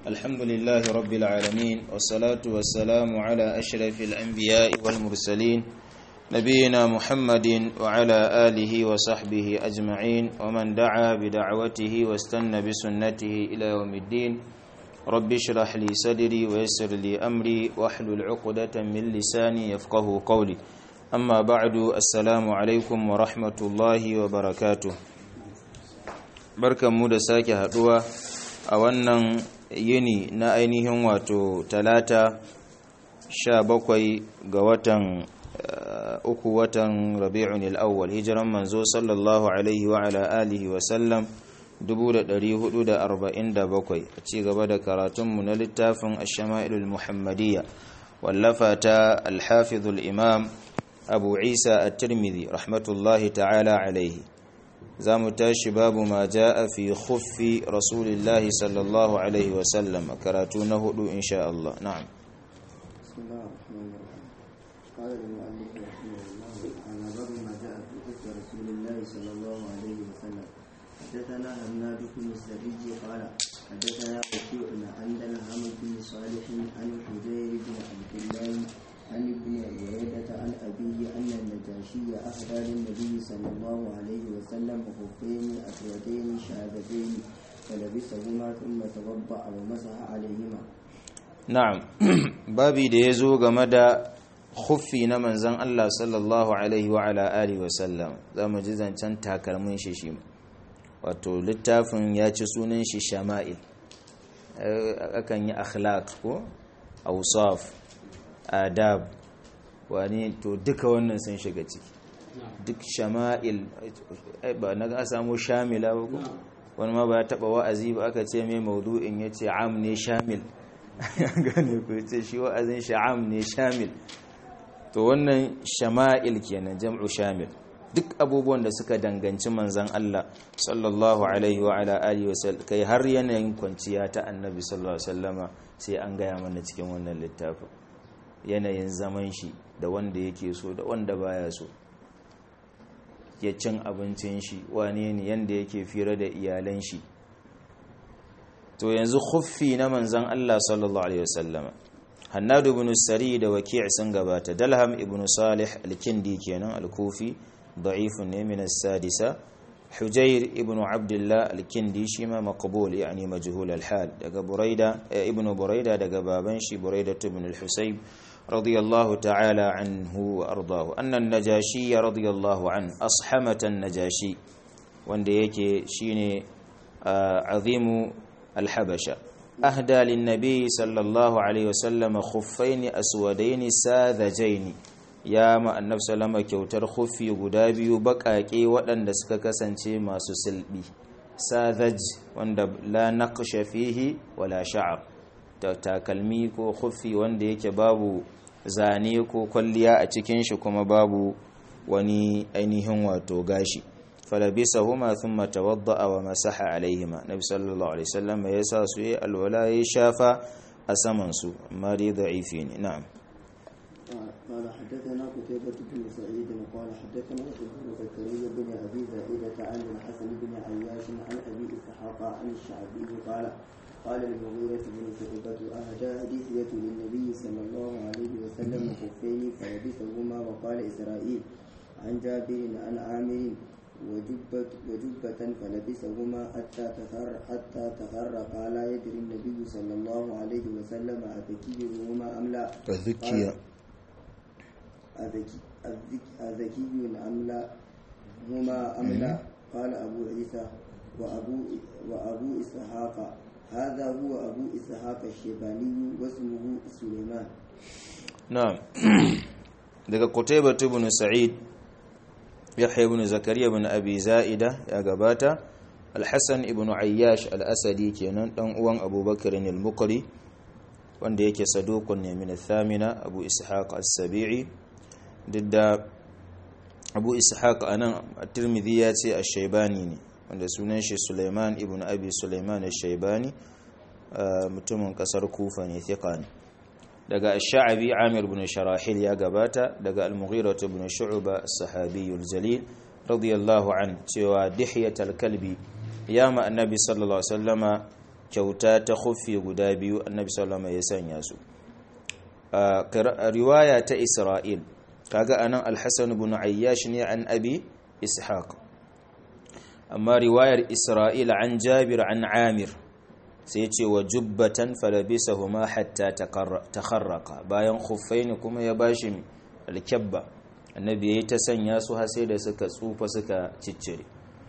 الحمد لله رب العالمين والصلاة والسلام على أشرف الأنبياء والمرسلين نبينا محمد وعلى آله وصحبه أجمعين ومن دعا بدعوته واستنى بسنته إلى يوم الدين رب اشرح لي صدري ويسر لي أمري واحلل عقدة من لساني يفقه قولي أما بعد السلام عليكم ورحمة الله وبركاته barkan mu da sake haduwa a wannan yini na ainihin wato talata sha bakwai ga watan uku watan rabi'un al'awwal hijiran manzo sallallahu alaihi wa ala alihi wa sallam 1447 a ci gaba da karatunmu na littafin ashama'ilul muhammadiyya wallafa ta alhafizul imam abu isa at-tirmidhi rahmatullahi ta'ala alaihi za mu tashi babu ma ja'a fi khuffi rasulillahi sallallahu alaihi wasallam karatu na hudu insha Allah na'am بسم الله الرحمن الرحيم قال المؤلف رحمه الله تعالى باب ما جاء في حكم رسول الله صلى الله عليه وسلم حدثنا هناد بن السري قال حدثنا وكيع عن دلهم بن صالح عن حجير بن عبد الله عن ابن بريدة عن أبيه أن النجاشي أهدى للنبي صلى الله عليه وسلم خفين أسودين شهادتين فلبسهما ثم توضأ ومسح عليهما na'am babi da ya zo game da khuffi na manzan Allah sallallahu alaihi wa ala alihi wa sallam za mu ji zancen takalmin shi shi wato littafin ya ci sunan shi shama'il akan yi akhlaq ko awsaf adab wani to duka wannan sun shiga ciki duk shama'il ba na ga samu shamila ba ko wani ma ba ya taba wa'azi ba aka ce mai maudu'in ya ce am ne shamil gane ku ce shi wa'azin sha'am ne shamil to wannan shama'il kenan jam'u shamil duk abubuwan da suka danganci manzan Allah sallallahu alaihi wa ala alihi wa sallam kai har yanayin kwanciya ta annabi sallallahu alaihi wasallama sai an gaya mana cikin wannan littafin yanayin zaman shi da wanda yake so da wanda baya so ya cin abincin shi wane ne yanda yake fira da iyalan shi to yanzu khuffi na manzan Allah sallallahu alaihi wasallama Hannad ibn Sari da Waki' sun gabata Dalham ibn Salih al-Kindi kenan al-Kufi da'ifun ne min as-sadisa Hujair ibn Abdullah al-Kindi shi ma maqbul yani majhul al-hal daga Buraida ibn Buraida daga baban shi Buraida ibn al-Husayb radiyallahu ta'ala anhu wa ardahu anna an-Najashi radiyallahu an ashamata an-Najashi wanda yake shine azimu الحبشة أهدى للنبي صلى الله عليه وسلم خفين أسودين ساذجين يا ما النبي صلى الله عليه وسلم kyautar khuffi guda biyu baƙaƙe waɗanda suka kasance masu silbi sadhaj wanda la naqsha fihi wala sha'r takalmi ko khuffi wanda yake babu zane ko kwalliya a cikin shi kuma babu wani ainihin wato gashi فلبسهما ثم توضأ ومسح عليهما نبي صلى الله عليه وسلم يسا سوء الولاء شافا أسمن سوء مري ضعيفين نعم قال حدثنا قتيبة بن سعيد قال حدثنا ابن زكريا بن أبي زائدة عن الحسن بن عياش عن أبي إسحاق عن الشعبي قال قال المغيرة بن شعبة أهدى هدية للنبي صلى الله عليه وسلم خفين فلبسهما وقال إسرائيل عن جابر عن عامر وجبة وجبة فلبسهما حتى تخر حتى تخرقا لا يدري النبي صلى الله عليه وسلم أذكيهما أم لا الذكية أذكي أم لا هما أم لا قال أبو عيسى وأبو وأبو إسحاق هذا هو أبو إسحاق الشيباني واسمه سليمان نعم daga Qutaybah ibn Sa'id yahya ibn zakariya ibn abi za'ida ya gabata al-hasan ibn ayyash al-asadi kenan dan uwan abubakar al-muqri wanda yake saduqun ne min al-thamina abu ishaq as-sabi'i didda abu ishaq anan at-tirmidhi ya ce ash-shaybani ne wanda sunan shi sulaiman ibn abi sulaiman ash-shaybani mutumin kasar kufa ne thiqa ne daga ash-sha'bi amir ibn sharahil ya gabata daga al-mughira ibn shu'ba as-sahabi al-jalil radiyallahu an cewa dihiyatul kalbi ya ma annabi sallallahu alaihi wasallama kyauta ta khuffi guda biyu annabi sallallahu alaihi wasallam ya sanya su a riwaya ta Isra'il kaga anan al-Hasan ibn Ayyash ne an Abi Ishaq amma riwayar Isra'il an Jabir an Amir sai ce wa jubbatan falabisahuma hatta takharraqa bayan khuffaini kuma ya bashi al-kabba annabi yayi ta sanya su har sai da suka tsufa suka ciccire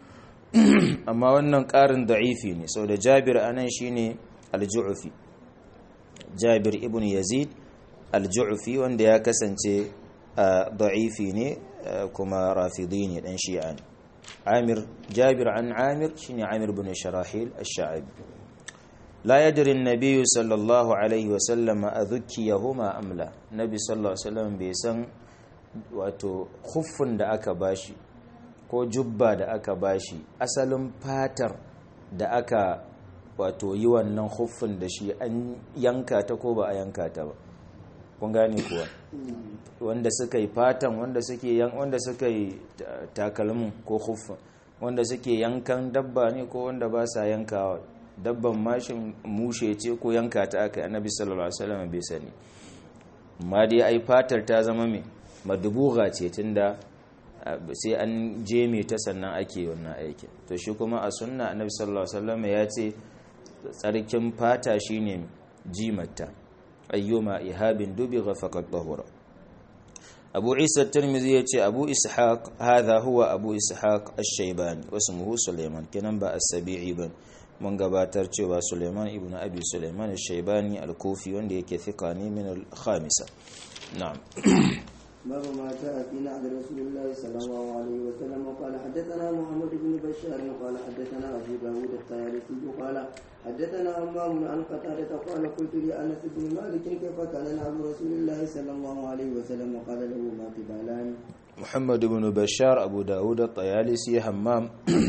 amma wannan ƙarin da'ifi ne sau da Jabir anan shine al-Ju'fi Jabir ibn Yazid al-Ju'fi wanda ya kasance da'ifi ne kuma rafidi ne dan shi'a ne Amir Jabir an Amir shine Amir ibn Sharahil ash-Sha'bi لا يدري النبي صلى الله عليه وسلم أذكيهما أم لا النبي صلى الله عليه وسلم بيسان wato khuffin da aka bashi ko jubba da aka bashi asalin fatar da aka wato yi wannan khuffin da shi an yanka ta ko ba a yanka ta ba kun gane kuwa wanda suka yi fatan wanda suke yan wanda suka yi takalmin ko khuffin wanda suke yankan dabba ne ko wanda ba sa yankawa dabban mashin mushe ce ko yanka ta aka yi annabi sallallahu alaihi wasallam bai sani amma dai ai fatar ta zama mai madubuga ce tunda sai an je mai ta sannan ake wannan aikin to shi kuma a sunna annabi sallallahu alaihi wasallam ya ce tsarkin fata shine jimatta ayyuma ihabin dubigha faqad tahura abu isa tirmidhi ya ce abu ishaq hadha huwa abu ishaq ash-shaybani wasmuhu sulaiman kenan ba as-sabi'i ba mun gabatar cewa suleiman ibn abi suleiman al-shaybani al-kufi wanda yake thika ne min al-khamisa na'am باب ما جاء في نعد رسول الله صلى الله عليه وسلم وقال حدثنا محمد بن بشار قال حدثنا ابو داود الطيالسي قال حدثنا همام عن قتادة قال قلت لانس بن مالك كيف كان نعد رسول الله صلى الله عليه وسلم وقال له ما قبالان محمد بن بشار ابو داود الطيالسي همام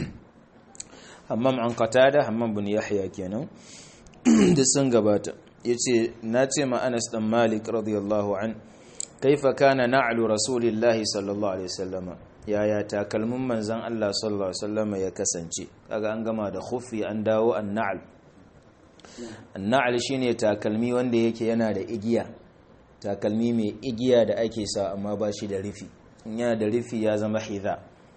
hammam an qatada hammam bin yahya kenan da sun gabata yace na ce ma Anas dan Malik radiyallahu an kaifa kana na'lu rasulillahi sallallahu alaihi wasallam yaya takalmin manzon Allah sallallahu alaihi wasallam ya kasance kaga an gama da khuffi an dawo an na'al an na'al shine takalmi wanda yake yana da igiya takalmi mai igiya da ake sa amma ba shi da rufi in yana da rufi ya zama hidha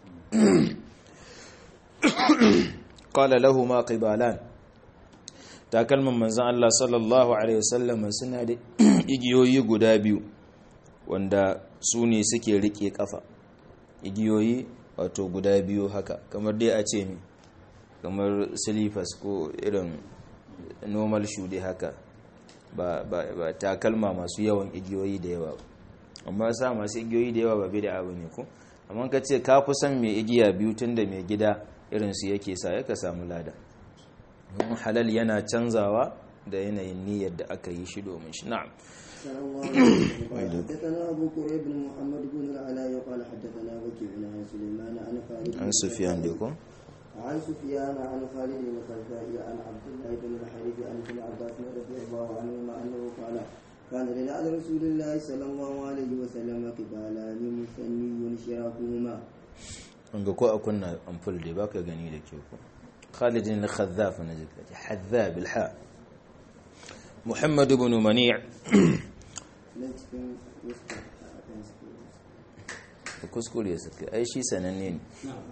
qala lahu ma qibalan takalman manzon Allah sallallahu alaihi wasallam suna da igiyoyi guda biyu wanda su ne suke rike kafa igiyoyi wato guda biyu haka kamar dai a ce mi kamar silifas ko irin normal shoe dai haka ba, ba, ba takalma masu yawan igiyoyi da yawa amma sa masu igiyoyi da yawa ba bai da abu ne ko amma ka ce ka fi son mai igiya biyu tun da mai gida irinsu yake sa ya ka samu lada halal yana canzawa da yanayin niyyar da aka yi shi domin shi na'am حدثنا أبو كريب بن محمد بن العلاء قال حدثنا وكيع عن سليمان عن خالد عن سفيان ديكو عن سفيان عن خالد بن الخزاعي عن عبد الله بن الحارث عن ابن عباس رضي الله عنهما أنه قال كان لنعد رسول الله صلى الله عليه وسلم قبالان مثني شراكهما wanga ko a kunna amful dai baka gani da ke ko Khalid bin Khazzaf na zika Hazzab al-ha Muhammad ibn Mani' kuskure suka ai shi sananne ne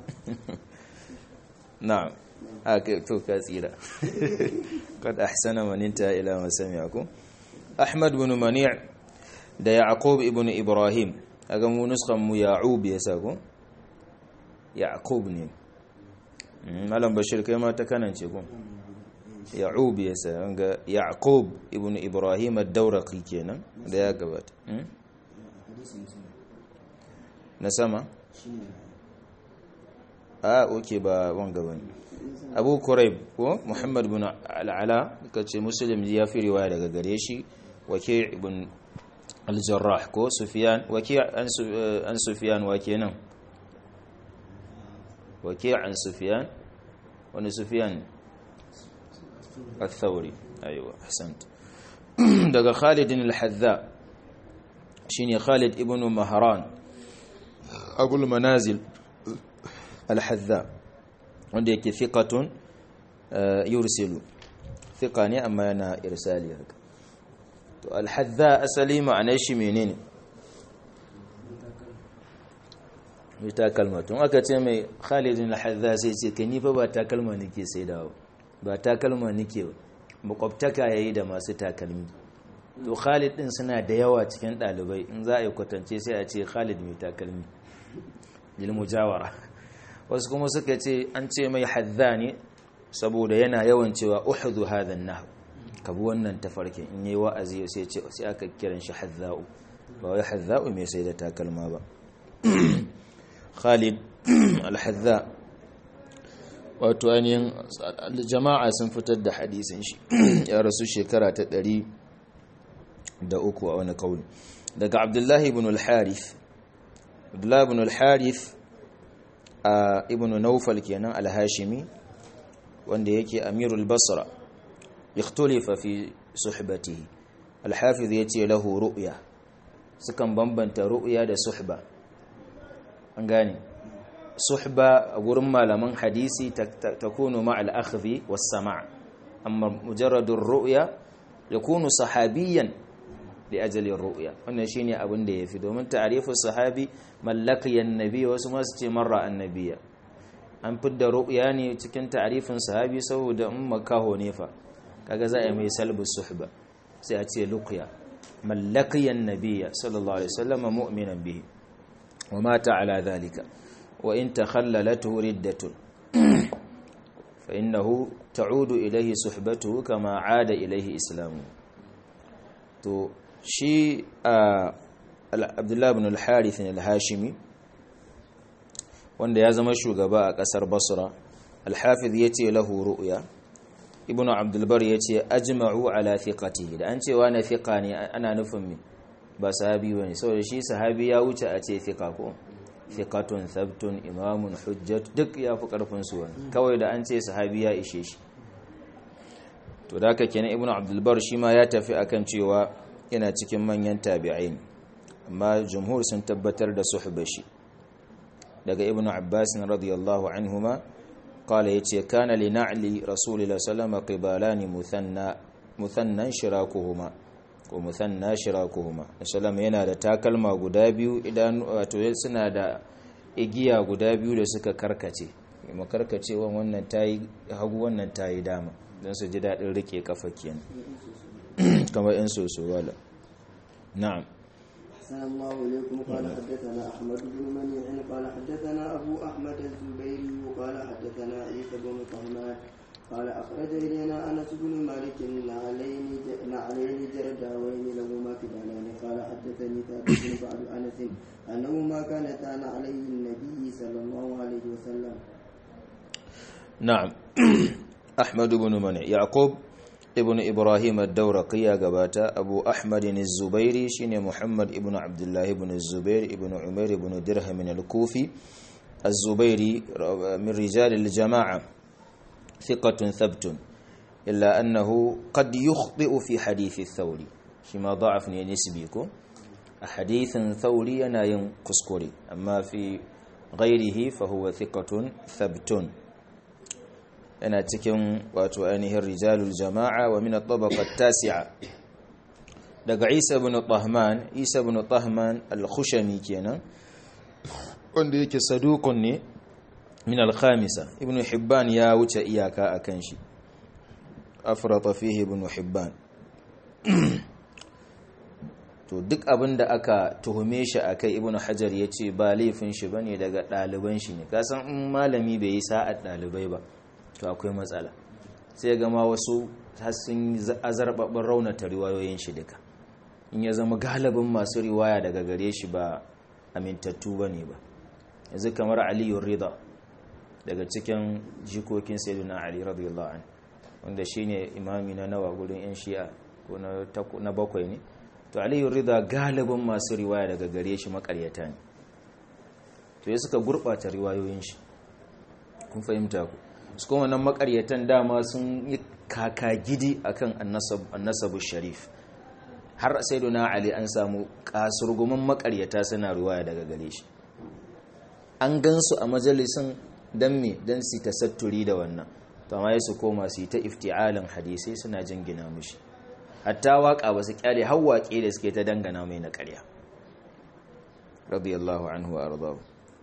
na'am haka to ka tsira kad ahsana man inta ila ma sami'akum Ahmad ibn Mani' da Yaqub ibn Ibrahim aga mu nuskan mu Ya'ub yasa ko yaqub ne malam bashir kai ma ta kanance kun ya'ub ya sa ga yaqub ibnu ibrahim ad-dawraqi kenan da ya gabata na sama a oke ba wanga bane abu kurayb ko muhammad ibn al-ala kace muslim ya fi riwaya daga gare shi waki' ibn al-jarrah ko sufyan waki' an sufyan wa kenan وكيع عن سفيان وان سفيان الثوري ايوه احسنت دغ خالد الحذاء شيني خالد ابن مهران ابو المنازل الحذاء wanda yake thiqatun yursilu thiqa ne amma yana irsali haka to al-hadda asali ma'anar shi menene mai takalma tun aka ce mai khalidin al-hadda sai ce kai ni fa ba takalma nake sai da ba takalma nake makwabtaka yayi da masu takalmi to khalid din suna da yawa cikin dalibai in za a yi kwatance sai a ce khalid mai takalmi lil mujawara wasu kuma suka ce an ce mai hadda ne saboda yana yawan cewa uhudu hadha an ka bi wannan tafarkin in yi wa'azi sai ce sai aka kiran shi hadda'u ba wai hadda'u mai sai da takalma ba Khalid al-Hadda wato ainihin jama'a sun fitar da hadisin shi ya rasu shekara ta ɗari da uku a wani kauli daga Abdullahi ibn al-Harith Abdullahi ibn al-Harith a ibn Nawfal kenan al-Hashimi wanda yake Amirul Basra ikhtulifa fi suhbatihi al-Hafiz yace lahu ru'ya sukan bambanta ru'ya da suhba an gane suhba a gurin malaman hadisi takunu ma'al akhdhi was sama' amma mujarradur ru'ya yakunu sahabiyan li ajali ru'ya wannan shine abin da yafi domin ta'rifu sahabi mallakiyan nabi wasu ma su ce marra annabiya an fidda ru'ya ne cikin ta'rifin sahabi saboda in makaho ne fa kaga za a yi mai salbus suhba sai a ce luqya mallakiyan nabiya sallallahu alaihi wasallam mu'minan bihi ومات على ذلك وإن تخللته ردة فإنه تعود إليه صحبته كما عاد إليه إسلامه تو شي عبد الله بن الحارث الهاشمي wanda ya zama shugaba a kasar basra alhafiz ya ce lahu ru'ya ibnu abdulbar ya ce ajma'u ala thiqatihi da an cewa na thiqa ne ana nufin me ba sahabi ba ne saboda shi sahabi ya wuce a ce fika ko fikatun sabtun imamun hujjat duk ya fi karfin su wani kawai da an ce sahabi ya ishe shi to da haka kenan ibnu abdulbar shi ma ya tafi akan cewa yana cikin manyan tabi'in amma jumhur sun tabbatar da suhba shi daga ibnu abbas radiyallahu anhuma قال يتي كان لنعل رسول الله صلى الله عليه وسلم قبالان مثنى مثنى شراكهما ko musanna shirakuhuma sallam yana da takalma guda biyu idan wato suna da igiya guda biyu da suka karkace kuma karkacewan wannan tayi hagu wannan tayi dama don su ji dadin rike kafa kenan kamar in soso wala na'am أحسن الله إليكم قال حدثنا أحمد بن منيع قال حدثنا أبو أحمد الزبيري قال حدثنا عيسى بن طهمان قال أخرج إلينا أنس بن مالك نعلين نعلين جرداوين لهما كبالان قال حدثني ثابت بن بعد أنس أنهما كانتا نعلي النبي صلى الله عليه وسلم نعم أحمد بن منع يعقوب ابن إبراهيم الدورقي يا قباتا أبو أحمد الزبيري شين محمد ابن عبد الله بن الزبير ابن عمير بن درهم الكوفي الزبيري من رجال الجماعة ثقة ثبت إلا أنه قد يخطئ في حديث الثوري شما ضعف نسبيكم حديث ثوري أنا ينقصكري أما في غيره فهو ثقة ثبت أنا تكن وأتوانه الرجال الجماعة ومن الطبقة التاسعة دق عيسى بن طهمان عيسى بن طهمان الخشمي كينا wanda yake sadukun ne min al-khamisa ibn hibban ya wuce iyaka akan shi afrata fihi ibn hibban to duk abinda aka tuhume shi akai ibn hajar yace ba laifin shi bane daga daliban shi ne kasan in malami bai yi sa'ad dalibai ba to akwai matsala sai ga ma wasu har sun azarbabin raunata riwayoyin shi duka in ya zama galibin masu riwaya daga gare shi ba amintattu bane ba yanzu kamar aliyu rida daga cikin jikokin sayyidina ali radiyallahu anhu wanda shine imami na nawa gurin yan shi'a ko na bakwai ne to aliyu rida galibin masu riwaya daga gare shi makaryata ne to ya suka gurbata riwayoyin shi kun fahimta ku su kuma nan makaryatan dama sun yi kaka gidi akan annasabu sharif har sayyidina ali an samu kasurgumin makaryata suna riwaya daga gare shi an gansu a majalisun don me don su tasatturi da wannan to amma su koma su yi ta ifti'alin hadisai suna jingina mishi hatta waka ba su kyale har waƙe da suke ta dangana mai na ƙarya radiyallahu anhu wa ardahu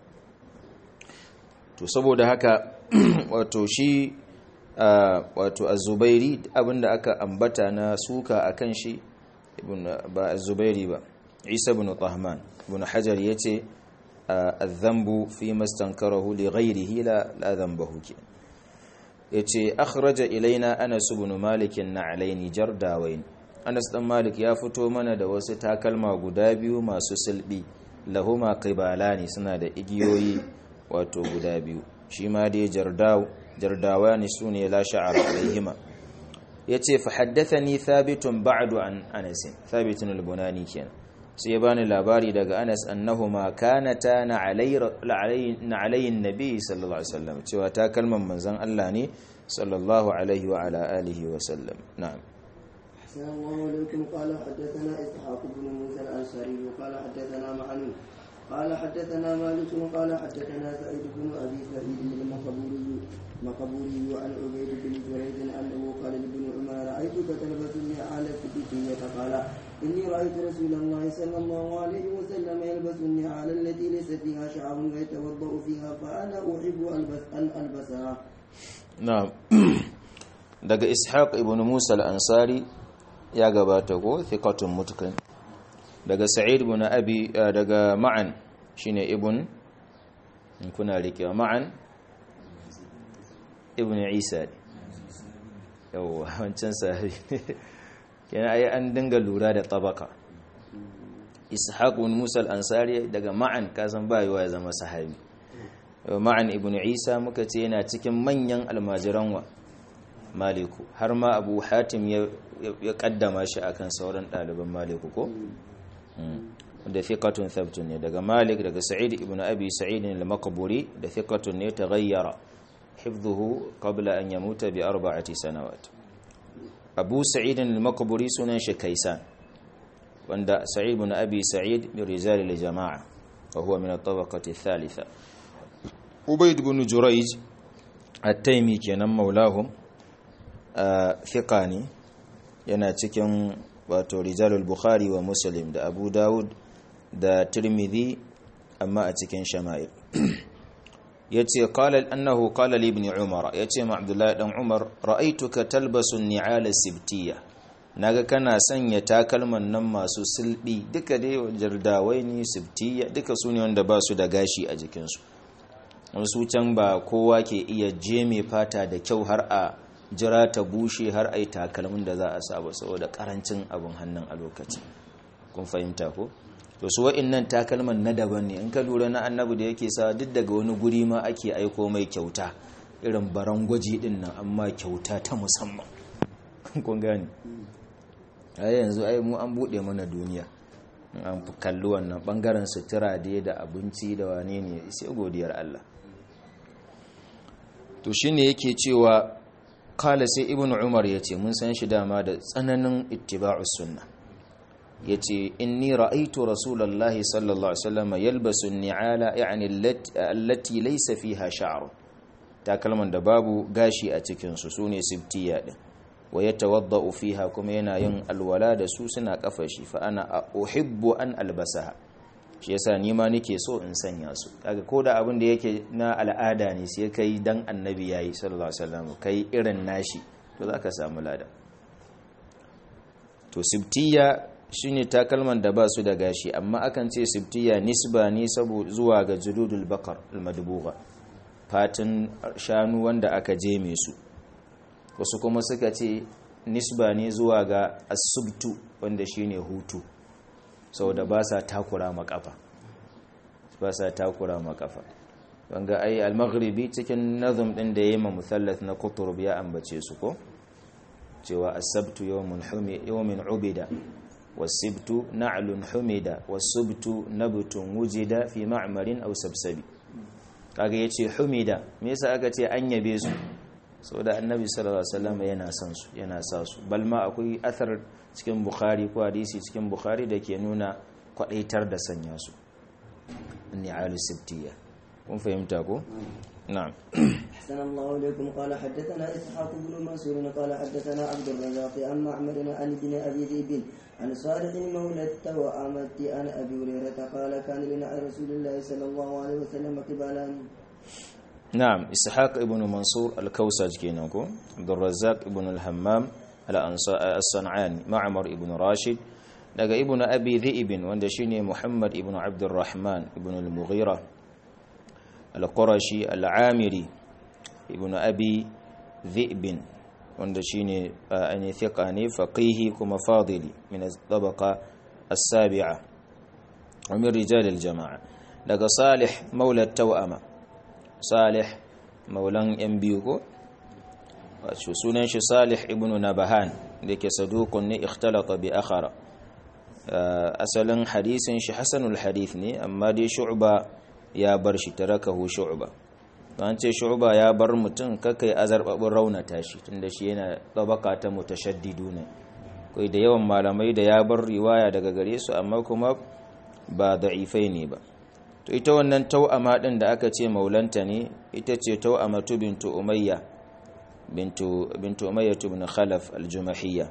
to saboda haka wato shi wato az-zubairi abinda aka ambata na suka akan shi ibn ba az-zubairi ba isa ibn tahman ibn hajar yace adh-dhanbu fi mastankarahu li ghayrihi la la dhanbahu ke yace akhraja ilaina anas ibn malik na'alaini jardawain anas dan malik ya fito mana da wasu takalma guda biyu masu silbi lahuma qibalani suna da igiyoyi wato guda biyu shi ma dai jardaw jardawani sune la sha'ar alaihima yace fa haddathani thabitun ba'du an anas thabitun al-bunani kenan sai ya bani labari daga Anas annahuma kanata na alayyin nabi sallallahu alaihi wasallam cewa ta kalman manzon Allah ne sallallahu alaihi wa ala alihi wa sallam na'am السلام عليكم قال حدثنا اسحاق بن موسى الانصاري قال حدثنا معن قال حدثنا مالك قال حدثنا سعيد بن ابي سعيد المقبوري مقبوري عن عبيد بن جريج انه قال لابن عمر رايتك تلبسني على الكتبية قال اني رايت رسول الله صلى الله عليه وسلم يلبس النعال التي ليس فيها شعر ويتوضا فيها فانا احب البس ان البسها na'am daga ishaq ibn musa al-ansari ya gabata ko thiqatun mutqin daga sa'id ibn abi daga ma'an shine ibn in kuna rikewa ma'an ibn isa yawa wancan sahabi kenan ai an dinga lura da tabaka ishaq ibn musa al-ansari daga ma'an kasan bayewa ya zama sahabi ma'an ibn isa muka ce yana cikin manyan almajiran wa maliku har ma abu hatim ya kaddama shi akan sauran ɗaliban maliku ko da thiqatun thabtun ne daga malik daga sa'id ibn abi sa'id al-maqburi da thiqatun ne taghayyara hifdhuhu qabla an yamuta bi arba'ati sanawat abu sa'id al-maqburi sunan shi kaisan wanda sa'id ibn abi sa'id min rijal al-jama'a wa huwa min at-tabaqati ath-thalitha ubayd ibn jurayj at-taymi kenan maulahum fiqani yana cikin wato rijalul bukhari wa muslim da abu dawud da tirmidhi amma a cikin shama'il yace qala annahu qala li ibn umar yace ma abdullahi dan umar ra'aytuka talbasu ni'ala sibtiyya naga kana sanya takalman nan masu silbi duka dai jardawai ne sibtiyya duka su ne wanda ba su da gashi a jikinsu wasu can ba kowa ke iya jeme fata da kyau har a jira ta bushe har a yi takalmin da za a saba saboda karancin abin hannun a lokacin kun fahimta ko to su wa'innan takalman na daban ne in ka lura na annabi da yake sa duk daga wani guri ma ake aiko mai kyauta irin baran gwaji din nan amma kyauta ta musamman kun gani ai yanzu ai mu an bude mana duniya an kalli wannan bangaren sutura da da abinci da wane ne sai godiyar Allah to shine yake cewa kala sai ibn umar ya ce mun san shi dama da tsananin ittiba'us sunna ya ce inni ra'aitu rasulallahi sallallahu alaihi wasallam yalbasu ni'ala yani allati laysa fiha sha'r takalman da babu gashi a cikin su sune sibtiya din wa yatawaddau fiha kuma yana yin alwala da su suna kafa shi fa ana uhibbu an albasaha shi yasa ni ma nake so in sanya su kaga ko da abin da yake na al'ada ne sai kai dan annabi yayi sallallahu alaihi wasallam kai irin nashi to zaka samu lada to sibtiya shine takalman da ba su da gashi amma akan ce sibtiya nisba ne saboda zuwa ga juludul bakar almadbuga fatin shanu wanda aka jeme su wasu kuma suka ce nisba ne zuwa ga asubtu wanda shine hutu saboda ba sa takura makafa ba sa takura makafa wanga ai al-maghribi cikin nazum din da yayi ma musallath na qutrub ya ambace su ko cewa as-sabtu yawmun humi yawmin ubida was-sibtu na'lun humida was-subtu nabtun wujida fi ma'marin aw sabsabi kaga yace humida me yasa aka ce an yabe su saboda annabi sallallahu alaihi wasallam yana son su yana sa su balma akwai athar cikin bukhari ko hadisi cikin bukhari da ke nuna kwadaitar da sanya su ni'alu sibtiya kun fahimta ko na'am أحسن الله إليكم قال حدثنا إسحاق بن منصور قال حدثنا عبد الرزاق عن معمر عن ابن أبي ذئب عن صالح مولى التوأمة عن أبي هريرة قال كان لنا رسول الله صلى الله عليه وسلم قبالا نعم إسحاق ابن منصور الكوسج كينكو عبد الرزاق ابن الهمام الصنعاني معمر ابن راشد daga ibnu abi dhi'ib wanda shine muhammad ibnu abdurrahman ibnu al-mughira al-qurashi al-amiri ibnu abi dhi'b wanda shine an thiqa ne faqihi kuma fadili min al-tabaqa as-sabi'a wa min rijal al-jama'a daga salih maula tawama salih maulan yan biyu ko wato sunan shi salih ibnu nabahan da yake saduqun ne ikhtalata bi akhara asalin hadisin shi hasanul hadith ne amma dai shu'ba ya bar shi tarakahu shu'ba an ce shu'ba ya bar mutum kakai azarbabin raunata shi tunda shi yana tabaka ta mutashaddidu ne kai da yawan malamai da ya bar riwaya daga gare su amma kuma ba da'ifai ne ba to ita wannan tau'ama din da aka ce maulanta ne ita ce tau'amatu bintu umayya bintu bintu umayya ibn khalaf al-jumahiyya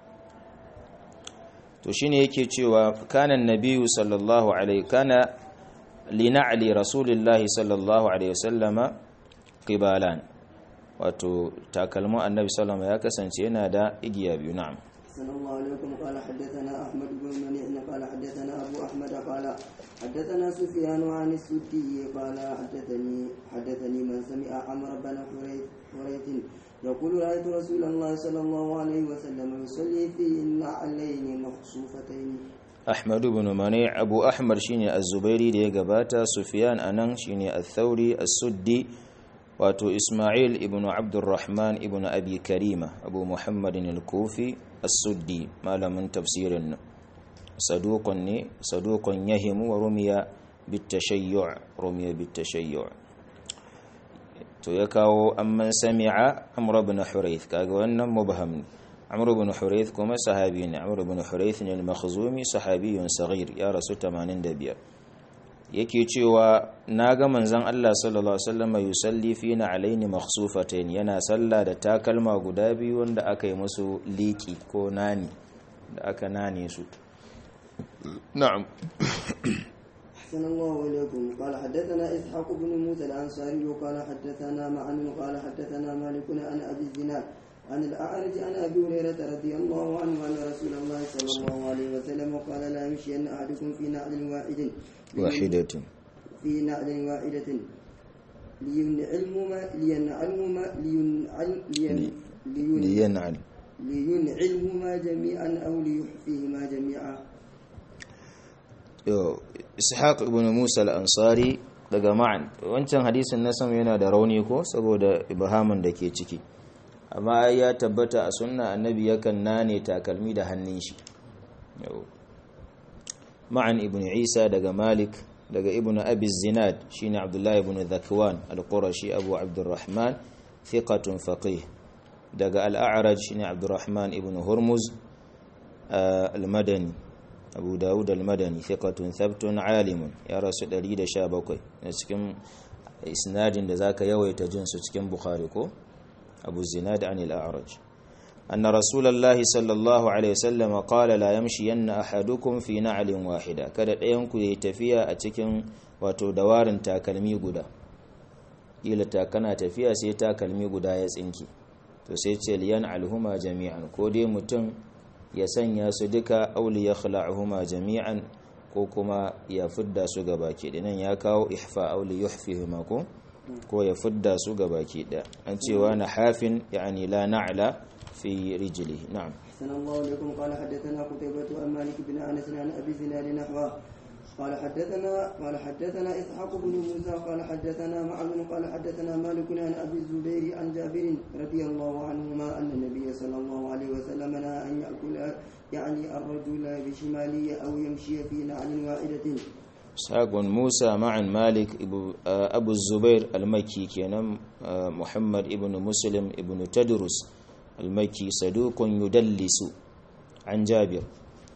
to shine yake cewa kana annabiyyu sallallahu alaihi kana lina'li rasulillahi sallallahu alaihi wasallama qibalan wato takalmu annabi sallallahu ya kasance yana da igiya biyu na'am صلى الله عليكم قال حدثنا أحمد بن منيع قال حدثنا أبو أحمد قال حدثنا سفيان عن السدي قال حدثني حدثني من سمع عمرو بن حريث يقول رأيت رسول الله صلى الله عليه وسلم يصلي في النعلين مخصوفتين أحمد بن منيع أبو أحمد شيني الزبيري دي قباتا سفيان أنن شيني الثوري السدي واتو إسماعيل ابن عبد الرحمن ابن أبي كريمة أبو محمد الكوفي السدي ما من تفسير صدوق صدوق يهم ورمي بالتشيع رمي بالتشيع to ya kawo amman sami'a amr ibn hurayth kaga wannan mubham amr ibn hurayth kuma sahabi ne amr ibn hurayth ne al-makhzumi sahabiyun saghir ya rasu 85 yake cewa naga manzon Allah sallallahu alaihi wasallam yusalli fina alaini makhsufatayn yana salla da takalma guda biyu wanda aka yi musu liki ko nani da aka nane su na'am أحسن الله إليكم قال حدثنا إسحاق بن موسى الأنصاري وقال حدثنا معن قال حدثنا مالك عن أبي الزناد عن الأعرج عن أبي هريرة رضي الله عنه أن رسول الله صلى الله عليه وسلم قال لا يمشي أن أحدكم في نعل واحد واحدة في نعل واحدة لينعلهما لينعلهما لينعل لين لينعل لينعلهما جميعا أو ليحفيهما جميعا ishaq ibn musa al-ansari daga ma'an wancan hadisin na sama yana da rauni ko saboda ibhamin da ke ciki amma ya tabbata a sunna annabi yakan nane takalmi da hannun shi ma'an ibn isa daga malik daga ibn abi zinad shine abdullahi ibn dhakwan al-qurashi abu abdurrahman thiqatun faqih daga al-a'raj shine abdurrahman ibn hurmuz al-madani abu dawud al-madani thiqatun thabtun alimun ya rasu 117 na cikin isnadin da zaka yawaita jin su cikin bukhari ko abu zinad an al-a'raj anna rasulullahi sallallahu alaihi wasallam qala la yamshiyanna ahadukum fi na'lin wahida kada ɗayan ku yayi tafiya a cikin wato dawarin takalmi guda kila ta kana tafiya sai takalmi guda ya tsinki to sai ce liyan alhuma jami'an ko dai mutum ya sanya su duka auli ya khala'uhuma jami'an ko kuma ya fidda su ga baki nan ya kawo ihfa auli yuhfihuma ko ko ya fidda su ga baki da an cewa na hafin yani la na'la fi rijlihi na'am أحسن الله إليكم قال حدثنا قتيبة عن مالك بن أنس عن أبي زناد نحوه قال حدثنا قال حدثنا إسحاق بن موسى قال حدثنا معن قال حدثنا مالك عن أبي الزبير عن جابر رضي الله عنهما أن النبي صلى الله عليه وسلم نهى أن يأكل يعني الرجل بشماله أو يمشي في نعل واحدة إسحاق بن موسى مع مالك أبو الزبير المكي كان محمد ابن مسلم ابن تدرس المكي صدوق يدلس عن جابر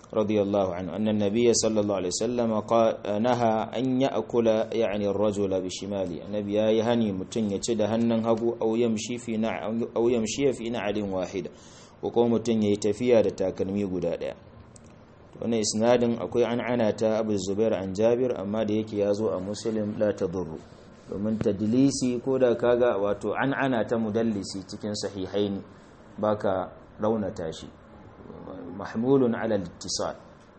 رضي الله عنه أن النبي صلى الله عليه وسلم قال نهى أن يأكل يعني الرجل بشماله النبي يهني متن يتد هنن هبو أو يمشي في نع أو يمشي في نعل واحدة وقوم متن يتفيا da takalmi guda daya wannan isnadin akwai an ana ta Abu Zubair an Jabir amma da yake yazo a Muslim la tadurru domin tadlisi ko da kaga wato an ana ta mudallisi cikin sahihaini baka raunata shi محمول على الاتصال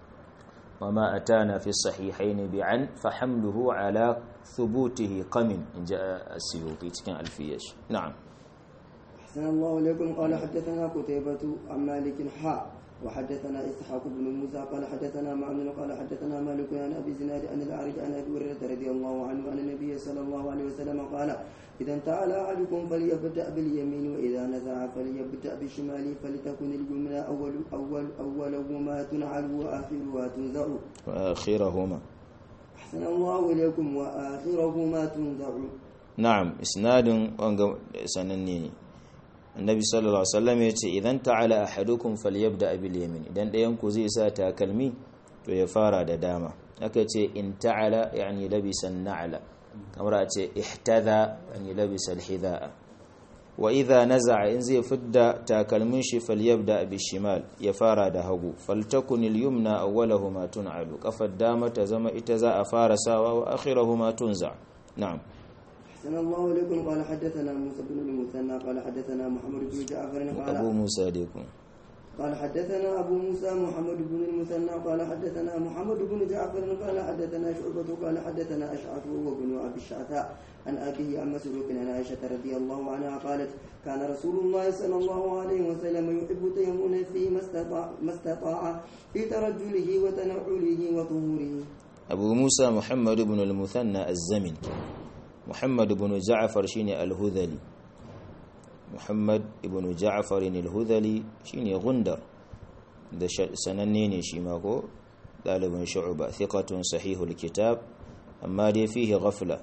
وما أتانا في الصحيحين بعن فحمله على ثبوته قم إن جاء السيوطي كان ألفيش نعم أحسن الله إليكم قال حدثنا قتيبة عن مالك حاء وحدثنا إسحاق بن موسى قال حدثنا معن قال حدثنا مالك عن أبي زناد عن الأعرج عن أبي هريرة رضي الله عنه أن النبي صلى الله عليه وسلم قال إذا انتعل أحدكم فليبدأ باليمين وإذا نزع فليبدأ بالشمال فلتكن اليمنى أول أول أولهما تنعل وآخرها تنزع وآخرهما أحسن الله إليكم وآخرهما تنزع نعم إسناد سنني النبي صلى الله عليه وسلم yace idan ta'ala ahadukum falyabda bil yamin idan dayan ku zai sa takalmi to ya fara da dama aka ce in ta'ala yani labisa na'la kamar a ce ihtada yani labisa alhidaa wa idha naza'a in zai fidda takalmin shi falyabda bil shimal ya fara da hagu faltakun al yumna awwalahuma tun'alu kafar dama ta zama ita za a fara sawa wa akhirahuma tunza na'am أحسن الله إليكم قال حدثنا موسى بن المثنى قال حدثنا محمد بن جعفر قال abu musa dai kun قال حدثنا أبو موسى محمد بن المثنى قال حدثنا محمد بن جعفر قال حدثنا شعبة قال حدثنا أشعث وهو بن أبي الشعثاء عن أبيه عن مسروق عن عائشة رضي الله عنها قالت كان رسول الله صلى الله عليه وسلم يحب تيمون في ما استطاع, ما استطاع في ترجله وتنعله وطهوره abu musa muhammad ibn al-muthanna az-zamin muhammad ibn ja'far shine al-hudhali muhammad ibn ja'far al-hudhali shine gundar da sananne ne shi ma ko dalibin shu'ba thiqatun sahihul kitab amma dai fihi ghafla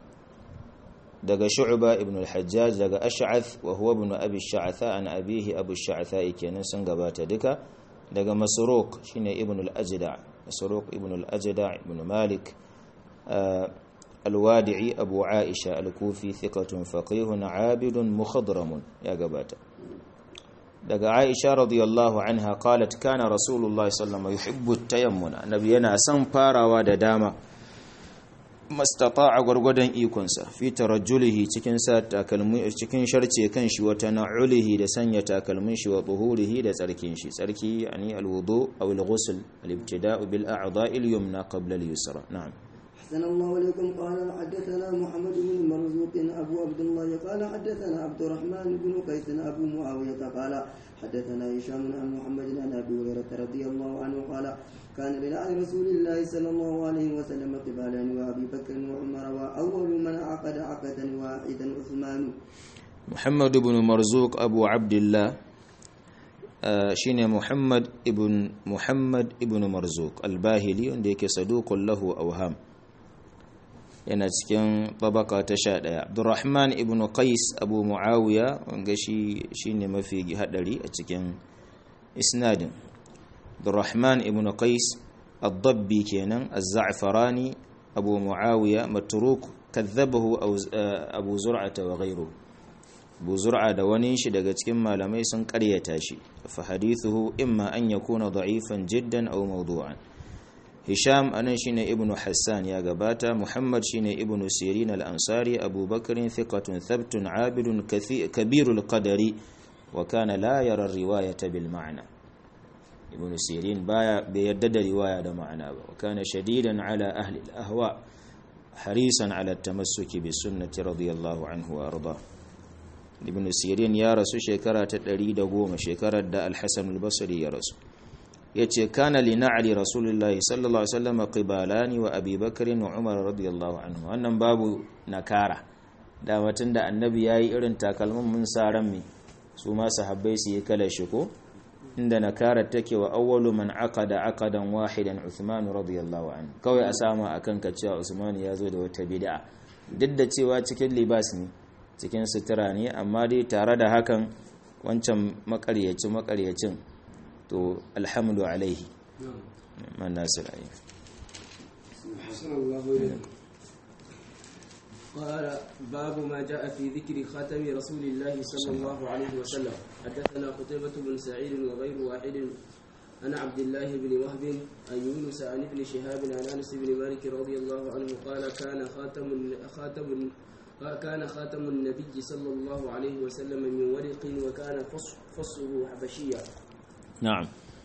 daga shu'ba ibn al-hajjaj daga ash'ath wa huwa ibn abi sha'tha an abihi abu sha'tha kenan sun gabata duka daga masruq shine ibn al-ajda masruq ibn al-ajda ibn malik الوادعي أبو عائشة الكوفي ثقة فقيه عابد مخضرم يا قبات دقى عائشة رضي الله عنها قالت كان رسول الله صلى الله عليه وسلم يحب التيمم نبينا سنفارا ودداما ما استطاع غرغدن ikonsa fi tarajjulihi cikin sa takalmi cikin sharce kan shi wa tana'ulihi da sanya takalmin shi wa tuhurihi da tsarkin shi tsarki yani alwudu aw alghusl alibtida'u bil a'dha'i al-yumna qabla al-yusra na'am أحسن الله إليكم قال حدثنا محمد بن مرزوق أبو عبد الله قال حدثنا عبد الرحمن بن قيس أبو معاوية قال حدثنا هشام عن محمد عن أبي هريرة رضي الله عنه قال كان لنعل رسول الله صلى الله عليه وسلم قبالان وأبي بكر وعمر وأول من عقد عقدا واحدا عثمان محمد بن مرزوق أبو عبد الله shine Muhammad ibn Muhammad ibn Marzuq al-Bahili wanda yake saduqun lahu awham yana cikin tabaka ta 11 Abdurrahman ibn Qais Abu Muawiya wanda shi shine mafi hadari a cikin isnadin Abdurrahman ibn Qais ad-Dabbi kenan az-Za'farani Abu Muawiya matruk kadhabahu Abu Zur'ata wa ghayruhu Abu Zur'a da wani shi daga cikin malamai sun karyata shi fa hadithuhu imma an yakuna da'ifan jiddan aw mawdu'an Hisham anan shine Ibn Hassan ya gabata Muhammad shine Ibn Sirin al-Ansari Abu Bakr thiqatun thabtun 'abidun kabirul qadari wa kana la yara riwayata bil ma'na Ibn Sirin baya bai yadda da riwaya da ma'ana ba wa kana shadidan 'ala ahli al-ahwa harisan 'ala at-tamassuki bis sunnati radiyallahu anhu wa arda Ibn Sirin ya rasu shekara ta 110 shekarar da Al-Hasan al-Basri ya rasu yace kana li na'li rasulillahi sallallahu alaihi wasallam qibalani wa abi bakr wa umar radiyallahu anhu wannan babu nakara da mutun da annabi yayi irin takalmin mun saran mi su ma sahabbai su yi kala shi ko inda nakara take wa awwalu man aqada aqadan wahidan uthman radiyallahu anhu kawai a sama akan ka cewa usman ya zo da wata bid'a duk da cewa cikin libas ne cikin sutura ne amma dai tare da hakan wancan makaryaci makaryacin to alhamdu alaihi man nasir ayi أحسن الله إليكم قال باب ما جاء في ذكر خاتم رسول الله صلى الله عليه وسلم حدثنا قتيبة بن سعيد وغير واحد عن عبد الله بن وهب عن يونس عن ابن شهاب عن انس بن مالك رضي الله عنه قال كان خاتم خاتم كان خاتم النبي صلى الله عليه وسلم من ورق وكان فص- فصه حبشيا na'am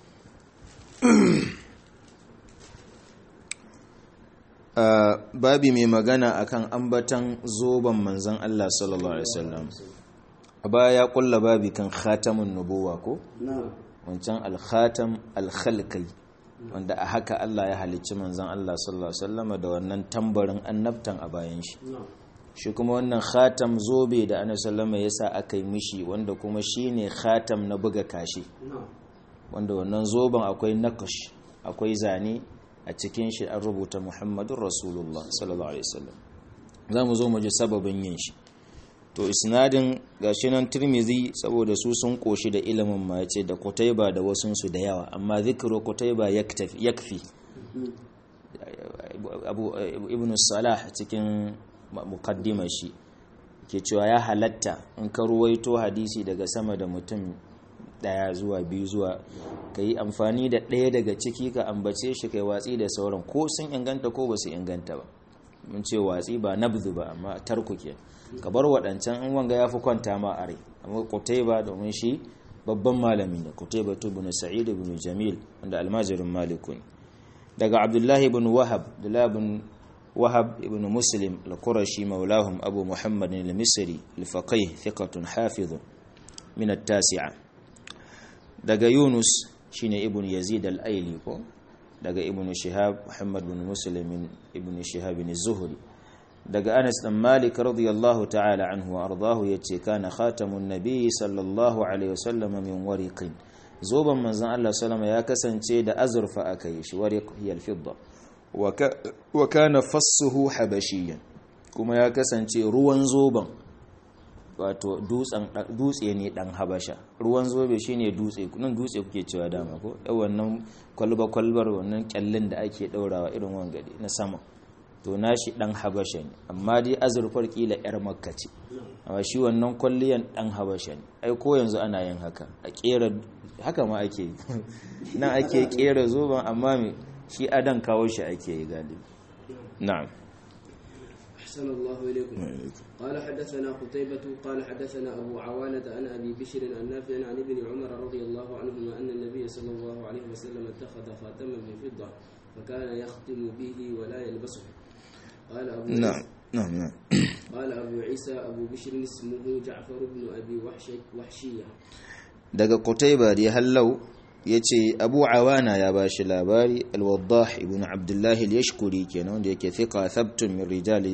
Uh, babi mai magana akan ambatan zoben manzon Allah sallallahu alaihi wasallam a baya ya kulla babi kan khatamun nubuwa ko نعم wancan al-khatam al-khalqi wanda a haka Allah ya halicci manzon Allah sallallahu alaihi wasallam da wannan tambarin annabtan a bayan shi نعم shi kuma wannan khatam zobe da annabi sallallahu alaihi wasallam yasa aka yi mishi wanda kuma shine khatam na buga kashi نعم wanda wannan zoben akwai nakash akwai zane a cikin shi an rubuta muhammadun rasulullah sallallahu alaihi wasallam za mu zo mu ji sababin yin shi to isnadin gashi nan tirmizi saboda su sun koshi da ilimin ma yace da kutaiba da wasunsu da yawa amma zikru kutaiba yaktafi yakfi abu ibn salah cikin muqaddimar shi ke cewa ya halatta in ka ruwaito hadisi daga sama da mutum daya zuwa biyu zuwa ka yi amfani da ɗaya daga ciki ka ambace shi kai watsi da sauran ko sun inganta ko ba su inganta ba mun ce watsi ba nabzu ba amma tarku ke ka bar waɗancan in wanga ya fi kwanta ma a rai amma kutaiba domin shi babban malami ne kutaiba ibn sa'id ibn jamil wanda almajirin maliku ne daga abdullahi ibn wahab abdullahi ibn wahab ibn muslim al-qurashi maulahum abu muhammad al-misri al-faqih thiqatun hafizun min at-tasi'a daga yunus shine ibn yazid al-aili ko daga ibn shihab muhammad bin muslim ibn shihab bin zuhri daga anas dan malik radiyallahu ta'ala anhu wa ardahu yace kana khatamun nabiy sallallahu alaihi wasallam min wariqin zoban manzon Allah sallama ya kasance da azurfa akai shi wariq hiya al-fidda wa kana fassuhu habashiyan kuma ya kasance ruwan zoban wato dutse ne dan habasha ruwan zobe shine dutse nan dutse kuke cewa dama ko yan wannan kwalba kwalbar wannan kyallin da ake daurawa irin wangade na sama to nashi dan habasha ne amma dai azurfar kila yar makka ce amma shi wannan kwalliyan dan habasha ne ai ko yanzu ana yin haka a kera haka ma ake yi nan ake kera zoben amma me shi adan kawo shi ake yi galibi na'am أحسن الله إليكم قال حدثنا قتيبة قال حدثنا أبو عوانة عن أبي بشر عن نافع عن ابن عمر رضي الله عنهما أن النبي صلى الله عليه وسلم اتخذ خاتما من فضة فكان يختم به ولا يلبسه قال أبو نعم نعم نعم قال أبو عيسى أبو بشر اسمه جعفر بن أبي وحشي وحشية daga Qutayba da hallau yace Abu Awana ya bashi labari Al-Waddah ibn Abdullah al-Yashkuri kenan wanda yake thiqa thabtun min rijal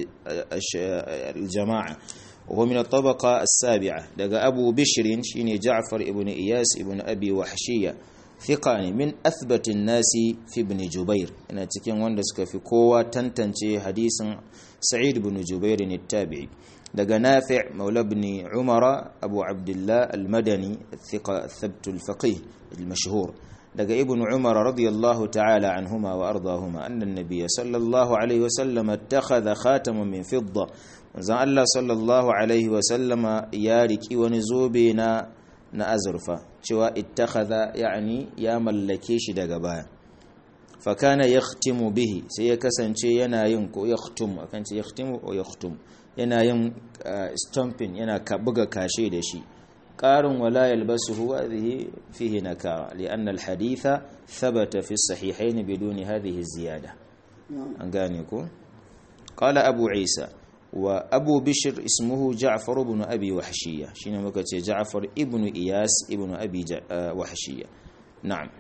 al-jama'a وهو من الطبقة السابعة دقى أبو بشر شيني جعفر ابن إياس ابن أبي وحشية ثقاني من أثبت الناس في ابن جبير أنا تكين واندسك في قوة تنتنشي حديث سعيد بن جبير التابعي دقى نافع مولى بن عمر أبو عبد الله المدني الثقة الثبت الفقيه المشهور دقى ابن عمر رضي الله تعالى عنهما وأرضاهما أن النبي صلى الله عليه وسلم اتخذ خاتما من فضة manzon Allah sallallahu alaihi wasallama ya riki wani zobe na na azurfa cewa ittakhadha yani ya mallake shi daga baya fa kana yahtimu bihi sai ya kasance yana yin ko yahtum akan ce yahtimu ko yahtum yana yin stamping yana ka buga kashe da shi qarin wala yalbasuhu hadhihi fihi nakara lianna alhaditha thabata fi as-sahihayn biduni hadhihi ziyada an gane ko qala abu isa وأبو بشر اسمه جعفر بن أبي وحشية شين مكتي جعفر ابن إياس ابن أبي وحشية نعم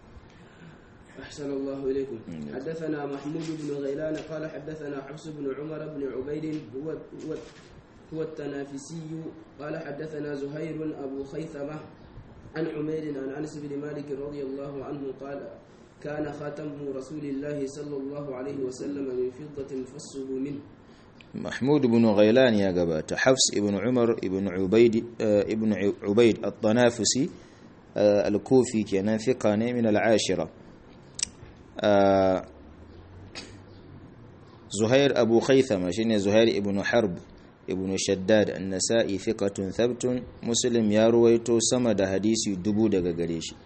أحسن الله إليكم حدثنا محمود بن غيلان قال حدثنا حفص بن عمر بن عبيد هو هو هو التنافسي قال حدثنا زهير أبو خيثمة عن عمير عن أنس بن مالك رضي الله عنه قال كان خاتم رسول الله صلى الله عليه وسلم من فضة فصه منه محمود بن غيلان يا جبات حفص ابن عمر ابن عبيد ابن عبيد الطنافسي الكوفي كان ثقة من العاشرة zuhair abu khaythama shine zuhair ibn harb ibn shaddad an-nasa'i thiqatun thabtun muslim ya ruwaito sama da hadisi dubu daga gare shi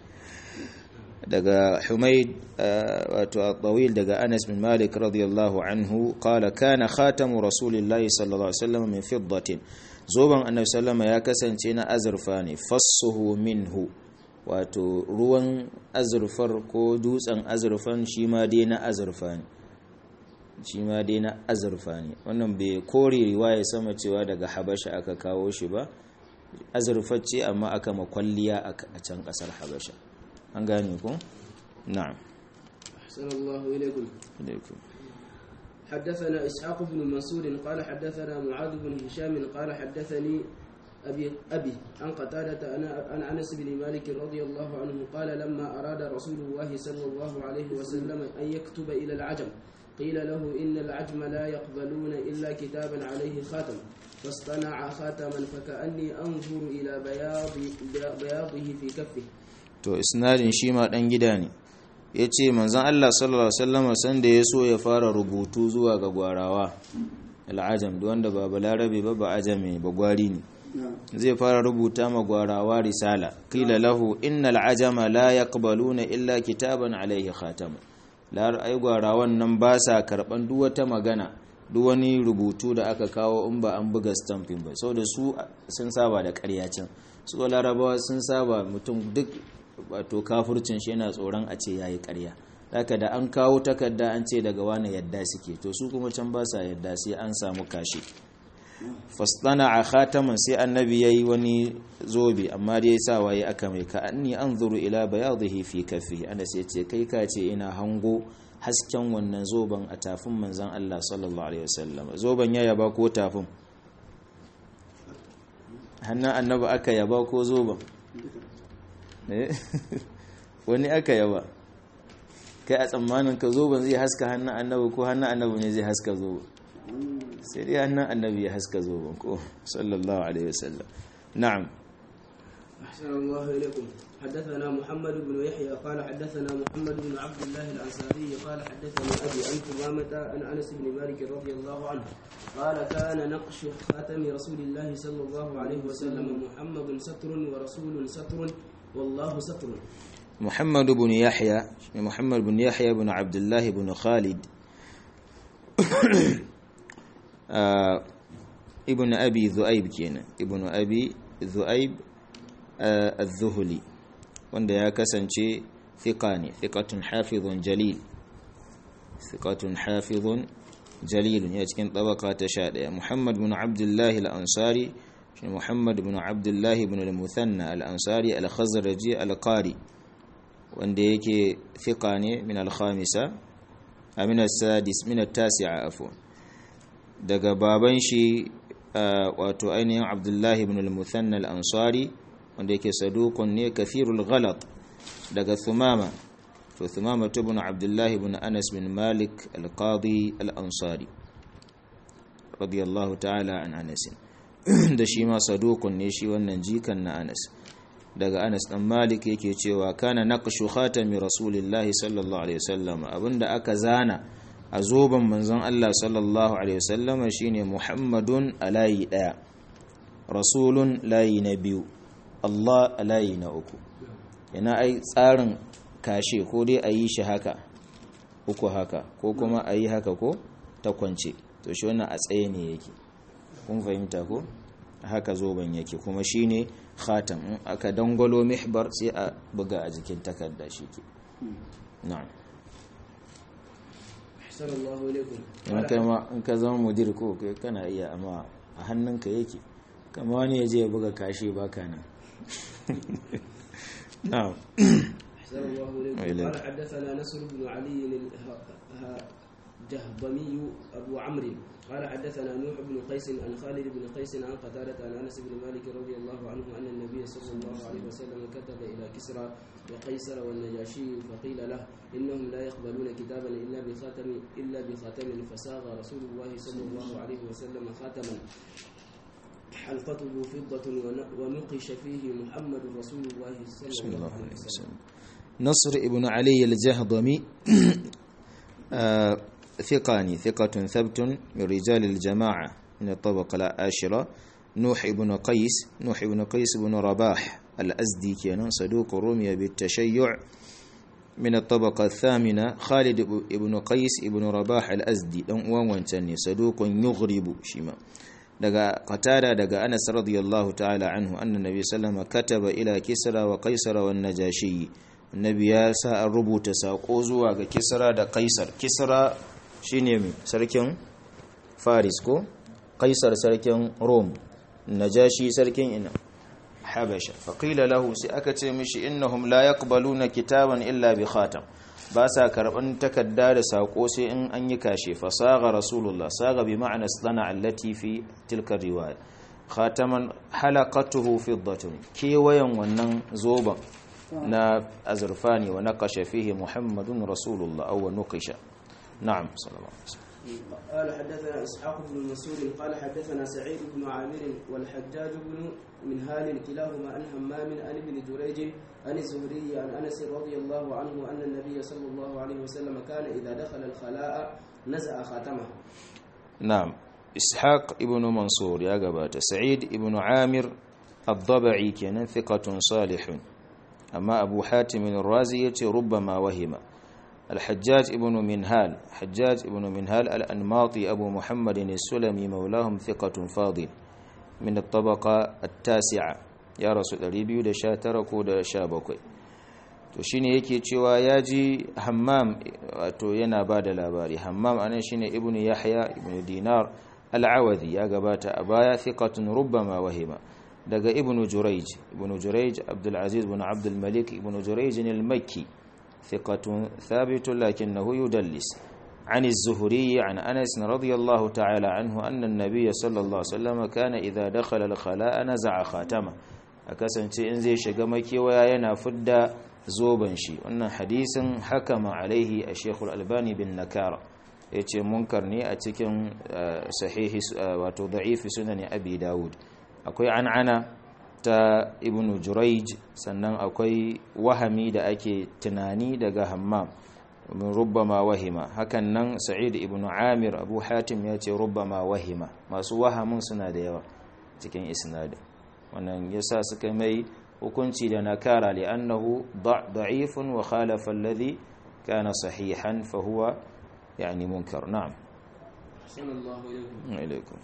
daga humaid wato at-tawil daga anas bin malik radiyallahu anhu qala kana khatamu rasulillahi sallallahu alaihi wasallam min fiddatin zoban annabi sallama ya kasance na azurfa ne fassuhu minhu wato ruwan azurfar ko dutsen azurfan shi ma dai na azurfa ne shi ma dai na azurfa ne wannan bai kore riwaya sama cewa daga habasha aka kawo shi ba azurfa ce amma aka makwalliya a can kasar habasha an gane ku na'am أحسن الله إليكم alaikum حدثنا إسحاق بن منصور قال حدثنا معاذ بن هشام قال حدثني أبي أبي عن قتادة أنا عن أنس بن مالك رضي الله عنه قال لما أراد رسول الله صلى الله عليه وسلم أن يكتب إلى العجم قيل له إن العجم لا يقبلون إلا كتابا عليه خاتم فاصطنع خاتما فكأني أنظر إلى بياض بياضه في كفه to isnadin shi ma dan gida ne ya ce manzan Allah sallallahu Alaihi wasallama sanda ya so ya fara rubutu zuwa ga gwarawa al'ajam da wanda ba balarabe ba ba ajami ba gwari ne zai fara rubuta ma gwarawa risala qila lahu innal ajama la yaqbaluna illa kitaban alaihi khatam lar ai gwarawan nan ba sa karban duk wata magana duk wani rubutu da aka kawo in ba an buga stamping ba saboda su sun saba da ƙarya can su larabawa sun saba mutum duk wato kafurcin shi yana tsoron a ce yayi ƙarya haka da an kawo takarda an ce daga wani yadda suke to su kuma can ba sa yadda sai an samu kashi fastana a khataman sai annabi yayi wani zobe amma dai sa waye aka mai ka anni anzuru ila bayadhihi fi kaffi ana sai ce kai ka ce ina hango hasken wannan zoben a tafin manzon Allah sallallahu alaihi wasallam zoben ya yaba ko tafin hannun annabi aka yaba ko zoben wani aka yaba kai a tsammanin ka zoben zai haska hannun annabi ko hannun annabi ne zai haska zoben sai dai hannun annabi ya haska zoben ko sallallahu alaihi wasallam na'am أحسن الله إليكم حدثنا محمد بن يحيى قال حدثنا محمد بن عبد الله الأنصاري قال حدثني أبي عن ثمامة عن أنس بن مالك رضي الله عنه قال كان نقش خاتم رسول الله صلى الله عليه وسلم محمد ستر ورسول ستر والله ستر محمد بن يحيى محمد بن يحيى بن عبد الله بن خالد آه ابن أبي ذؤيب كينا ابن أبي ذؤيب آه الذهلي wanda ya kasance thiqa ne thiqatun hafizun jalil thiqatun hafizun jalil ya cikin tabaka ta 11 Muhammad bin Abdullah al-Ansari shi Muhammad bin Abdullah ibn al-Muthanna al-Ansari al-Khazraji al-Qari wanda yake thiqa ne min al-khamisa min as-sadis min at-tasi'a afwan daga baban shi wato ainihin Abdullah ibn al-Muthanna al-Ansari wanda yake saduqun ne kathirul ghalat daga Thumama to Thumama ibn Abdullah ibn Anas bin Malik al-Qadi al-Ansari radiyallahu ta'ala an Anas da shi ma saduqun ne shi wannan jikan na Anas daga Anas dan Malik yake cewa kana naqshu khatami rasulillahi sallallahu alaihi wasallam abinda aka zana a zoban manzon Allah sallallahu alaihi wasallam shine Muhammadun alayi daya rasulun layi na biyu Allah layi na uku yana ai tsarin kashe ko dai a yi shi haka uku haka ko kuma a yi haka ko ta kwance to shi wannan a tsaye ne yake kun fahimta ko haka zoben yake kuma shine khatam in aka dangwalo mihbar sai a buga a jikin takarda shi ke na'am أحسن الله إليكم in kai ma in ka zama mudir ko kai kana iya amma a hannunka yake kama wani ya je ya buga kashi baka nan na'am أحسن الله إليكم وإليك. قال حدثنا نصر بن علي الجهضمي أبو عمرو قال حدثنا نوح بن قيس عن خالد بن قيس عن قتادة عن أنس بن مالك رضي الله عنه أن النبي صلى الله عليه وسلم كتب إلى كسرى وقيصر والنجاشي فقيل له إنهم لا يقبلون كتابا إلا بخاتم إلا بخاتم فساغ رسول الله صلى الله عليه وسلم خاتما حلقته فضة ون- ونقش فيه محمد رسول الله صلى صلى الله الله عليه عليه وسلم wasallam نصر ابن علي الجهضمي آه ثقاني ثقة ثبت من رجال الجماعة من الطبقة العاشرة نوح ابن قيس نوح ابن قيس بن رباح الأزدي كان صدوق رمي بالتشيع من الطبقة الثامنة خالد ابن قيس ابن رباح الأزدي دان uwan wancan ne saduqun yughribu shima daga qatada daga Anas radiyallahu ta'ala anhu anna nabi sallama kataba ila kisra wa qaisara wan najashi annabi ya sa an rubuta sako zuwa ga kisra da kaisar kisra shine mai sarkin faris ko kaisar sarkin rome najashi sarkin ina habasha faƙila lahu sai aka ce mishi innahum la yaqbaluna kitaban illa bi khatam ba sa karban takarda da sako sai in an yi kashe fasaga rasulullah saga bi ma'ana sana allati fi tilka riwaya khataman halaqatuhu fiddatun kewayen wannan zoban na azurfani wa naqasha fihi muhammadun rasulullah aw nuqisha na'am sallallahu alaihi wasallam قال حدثنا اسحاق بن مسعود قال حدثنا سعيد بن عامر والحجاج بن منهال كلاهما عن همام عن ابن جريج عن الزهري عن انس رضي الله عنه ان النبي صلى الله عليه وسلم كان اذا دخل الخلاء نزع خاتمه. نعم اسحاق ابن منصور يا جبات سعيد ابن عامر الضبعي كان ثقة صالح أما أبو حاتم الرازي ربما وهم الحجاج ابن منهال حجاج ابن منهال الأنماطي أبو محمد السلمي مولاهم ثقة فاضل من الطبقة التاسعة يا رسول الله da sha tara ko da sha bakwai to shine yake cewa ya ji hammam wato yana ba da labari hammam anan shine ibnu yahya ibnu dinar al-awadhi ya gabata a baya thiqatun rubbama wahima daga ibnu jurayj ibnu jurayj abdul aziz ibn abdul malik ibnu jurayj al-makki ثقة ثابت لكنه يدلس عن الزهري عن أنس رضي الله تعالى عنه أن النبي صلى الله عليه وسلم كان إذا دخل الخلاء نزع خاتمه أكسن إن زي شقمك ويانا فد زوبا شي وأن حديث حكم عليه الشيخ الألباني بالنكارة yace munkar ne a cikin sahihi wato da'ifi sunan abi dawud akwai an'ana ta ibn juraij sannan akwai wahami da ake tunani daga hammam min rubbama wahima hakan nan sa'id ibn amir abu hatim ya ce rubbama wahima masu wahamin suna da yawa cikin isnadin wannan yasa suka mai hukunci da nakara li'annahu da'ifun wa khalafa alladhi kana sahihan fa huwa yani munkar na'am أحسن الله إليكم alaikum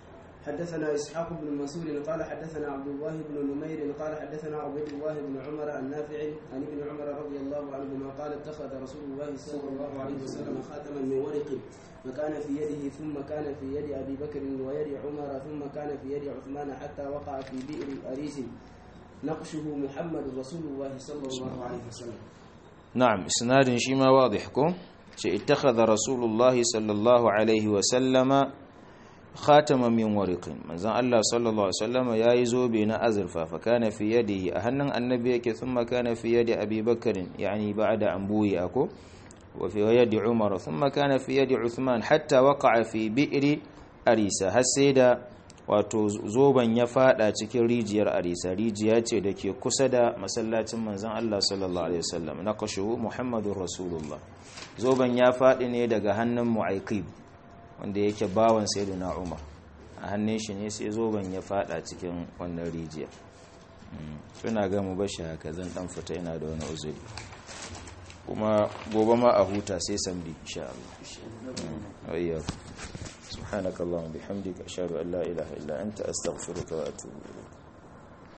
حدثنا إسحاق بن مسعود قال حدثنا عبد الله بن نمير قال حدثنا عبيد الله بن عمر النافع عن ابن عمر رضي الله عنهما قال اتخذ رسول الله صلى الله عليه وسلم خاتما من ورق فكان في يده ثم كان في يد أبي بكر ويد عمر ثم كان في يد عثمان حتى وقع في بئر أريس نقشه محمد رسول الله صلى الله عليه وسلم نعم اسناد شيما واضح كو اتخذ رسول الله صلى الله عليه وسلم خاتما من ورق منزل الله صلى الله عليه وسلم yayi zobe na azurfa fa kana fi yadihi a hannun annabi yake thumma kana fi yadi abi bakr yani ba'da ambuyi ako wa fi yadi umar thumma kana fi yadi uthman hatta waqa'a fi bi'ri arisa har sai da wato zoban ya fada cikin rijiyar arisa rijiya ce da ke kusa da masallacin manzon Allah sallallahu alaihi wasallam naqashu muhammadur rasulullah zoban ya fadi ne daga hannun mu'aikib wanda yake bawan sayyidina umar a hannun shi ne sai zoban ya fada cikin wannan rijiya suna ga mu bashi haka zan dan fita ina da wani uzuri kuma gobe ma a huta sai samdi insha Allah ayyaku subhanakallahumma bihamdika ashhadu an la ilaha illa anta astaghfiruka wa atubu ilayk